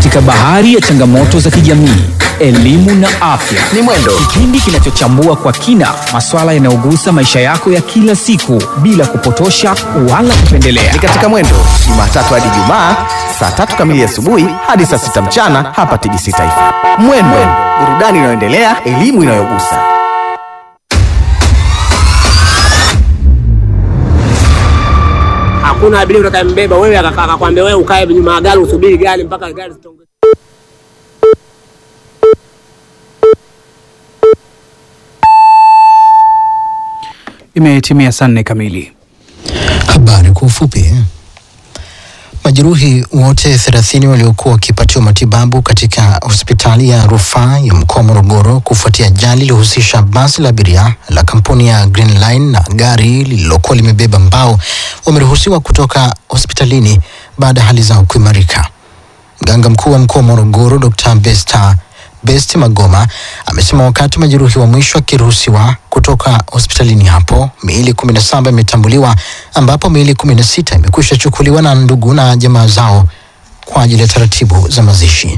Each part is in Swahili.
katika bahari ya changamoto za kijamii, elimu na afya. Ni Mwendo, Kipindi kinachochambua kwa kina masuala yanayogusa maisha yako ya kila siku bila kupotosha wala kupendelea. ni katika Mwendo, Jumatatu hadi Jumaa saa tatu kamili asubuhi hadi saa sita mchana hapa TBC Taifa. Mwendo, burudani inayoendelea, elimu inayogusa. hakuna abiria utakayembeba wewe akaka- akakwambia wewe ukae nyuma ya gari usubiri gari mpaka gari zitonge. Imetimia saa nne kamili. Habari kwa ufupi. Majeruhi wote 30 waliokuwa wakipatiwa matibabu katika hospitali ya rufaa ya mkoa wa Morogoro kufuatia ajali iliyohusisha basi la abiria la kampuni ya Green Line na gari lililokuwa limebeba mbao wameruhusiwa kutoka hospitalini baada ya hali zao kuimarika. Mganga mkuu wa mkoa wa Morogoro Dr. Besta Best Magoma amesema wakati majeruhi wa mwisho akiruhusiwa kutoka hospitalini hapo, miili 17 imetambuliwa ambapo miili 16 imekwisha chukuliwa na ndugu na jamaa zao kwa ajili ya taratibu za mazishi.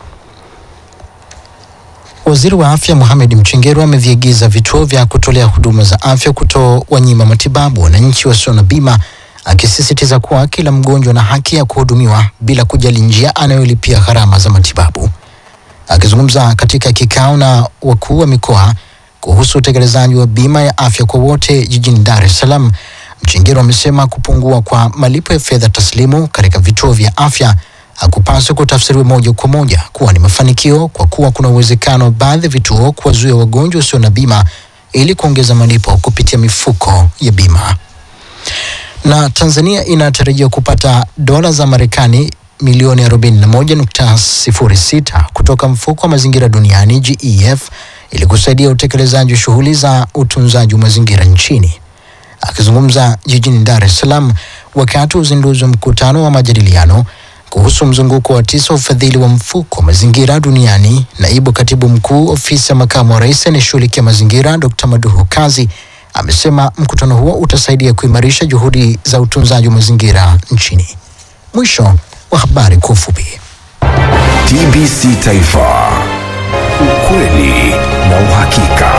Waziri wa Afya Mohamed Mchengerwa ameviagiza vituo vya kutolea huduma za afya kutowanyima matibabu wananchi wasio na bima, akisisitiza kuwa kila mgonjwa ana haki ya kuhudumiwa bila kujali njia anayolipia gharama za matibabu. Akizungumza katika kikao na wakuu wa mikoa kuhusu utekelezaji wa bima ya afya kwa wote jijini Dar es Salaam, Mchengerwa amesema kupungua kwa malipo ya fedha taslimu katika vituo vya afya hakupaswi kutafsiriwa moja kwa moja kuwa ni mafanikio, kwa kuwa kuna uwezekano wa baadhi ya vituo kuwazuia wagonjwa wasio na bima ili kuongeza malipo kupitia mifuko ya bima na Tanzania inatarajia kupata dola za Marekani milioni 41.06 kutoka mfuko wa mazingira duniani GEF ili kusaidia utekelezaji wa shughuli za utunzaji wa mazingira nchini. Akizungumza jijini Dar es Salaam wakati wa uzinduzi wa mkutano wa majadiliano kuhusu mzunguko wa tisa wa ufadhili wa mfuko wa mazingira duniani, naibu katibu mkuu ofisi ya makamu wa rais anayeshughulikia mazingira Dr. Maduhu Kazi amesema mkutano huo utasaidia kuimarisha juhudi za utunzaji wa mazingira nchini. Mwisho wa habari kwa ufupi. TBC Taifa, ukweli na uhakika.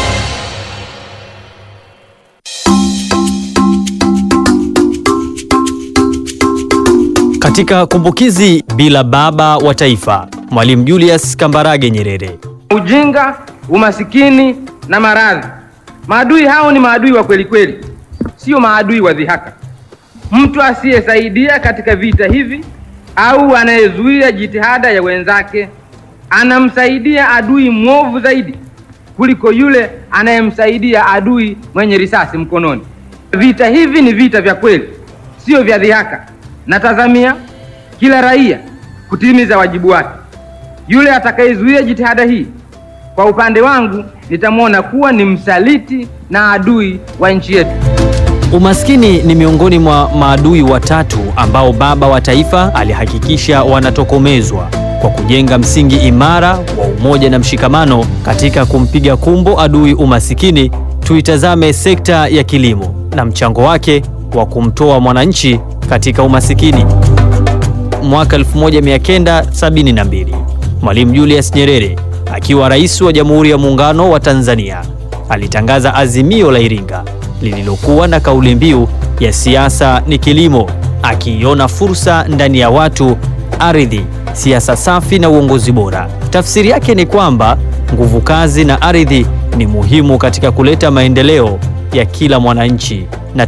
Katika kumbukizi bila baba wa taifa, Mwalimu Julius Kambarage Nyerere. ujinga, umasikini na maradhi. Maadui hao ni maadui wa kweli kweli, sio maadui wa dhihaka. Mtu asiyesaidia katika vita hivi au anayezuia jitihada ya wenzake anamsaidia adui mwovu zaidi kuliko yule anayemsaidia adui mwenye risasi mkononi. Vita hivi ni vita vya kweli, sio vya dhihaka. Natazamia kila raia kutimiza wajibu wake. Yule atakayezuia jitihada hii, kwa upande wangu, nitamwona kuwa ni msaliti na adui wa nchi yetu. Umaskini ni miongoni mwa maadui watatu ambao baba wa taifa alihakikisha wanatokomezwa kwa kujenga msingi imara wa umoja na mshikamano. Katika kumpiga kumbo adui umasikini, tuitazame sekta ya kilimo na mchango wake wa kumtoa mwananchi katika umasikini. Mwaka 1972 Mwalimu Julius Nyerere akiwa rais wa Jamhuri ya Muungano wa Tanzania alitangaza azimio la Iringa lililokuwa na kauli mbiu ya siasa ni kilimo, akiiona fursa ndani ya watu, ardhi, siasa safi na uongozi bora. Tafsiri yake ni kwamba nguvu kazi na ardhi ni muhimu katika kuleta maendeleo ya kila mwananchi